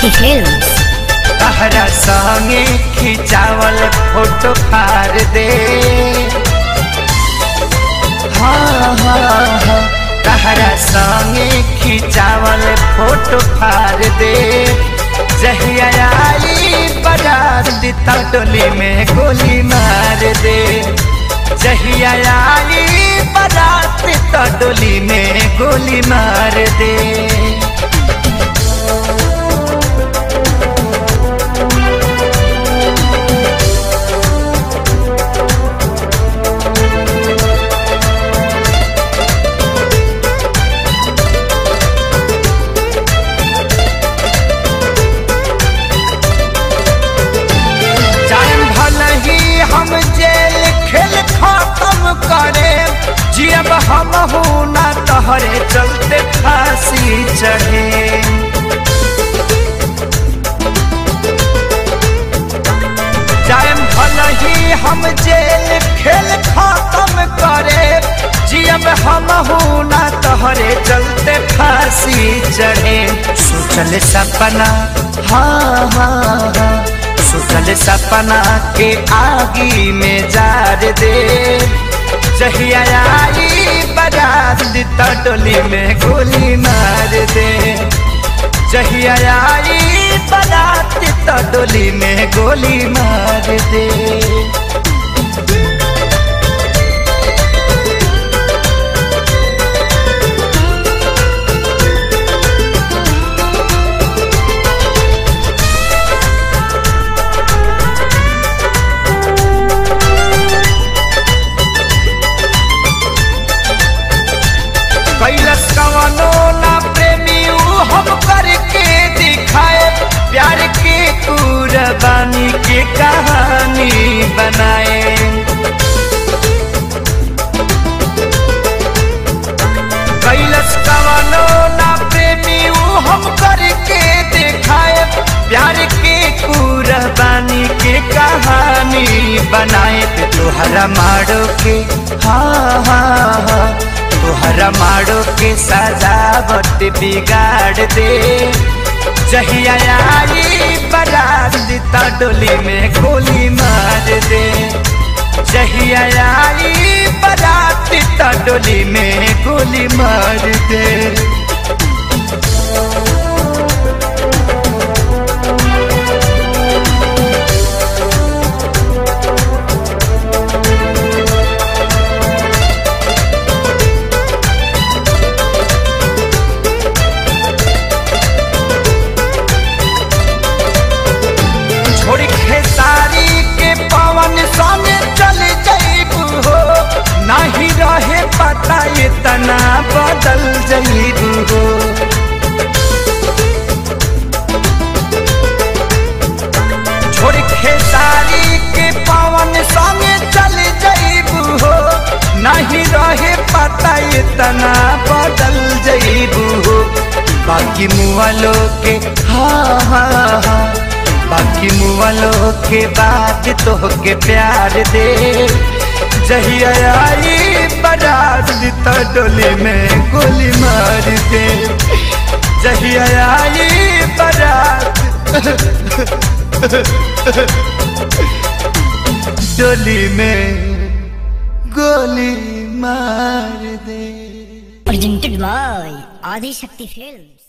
Adishakti films तहरा संगे खिंचावल photo फार दे हाँ हाँ हाँ तहरा संगे खिंचावल फोटो फार दे जहिया आई बारात दिता टोली में गोली मार दे जहिया आई बारात दिता टोली में गोली मार दे जान भल ही हम जेल खेल खत्म करे जियब हम हूँ ना तहरे चलते फांसी चढ़े जान भल ही हम जेल खेल खत्म करे जियब हम हूँ ना तहरे चलते फांसी चढ़े सोचल सपना हाँ हाँ हाँ सोचल सपना के आगी में जार दे जहिया आई बारात दिता टोली में गोली मार दे जहिया आई बारात दिता टोली में गोली मार दे कैलस कवनो ना प्रेमी ऊ हम करके दिखाए प्यार के कुर्बानी के कहानी बनाए कैलस कवनो ना प्रेमी ऊ हम करके दिखाए प्यार के कुर्बानी के कहानी बनाए पे तोहरा मारो के हाँ हाँ हाँ तोहरा मारो के सजावट बिगाड़ दे जहिया आई बारात दिता डोली में गोली मार दे जहिया आई बारात दिता डोली में गोली मार दे छोड़ी खेसारी के पवन संगे चल जईबू हो नहीं रहे पता इतना बदल जईबू हो छोड़ी खेसारी के पवन संगे चल जईबू हो नहीं रहे पता इतना बदल जईबू हो बाकी मुआलो के हाँ हाँ हाँ बाकी मुआलो के बाद तो के प्यार दे जहिया आई बारात दिता डोली में गोली मार दे जहिया आई बारात डोली में गोली मार दे प्रेजेंटेड बाय आदिशक्ति फिल्म्स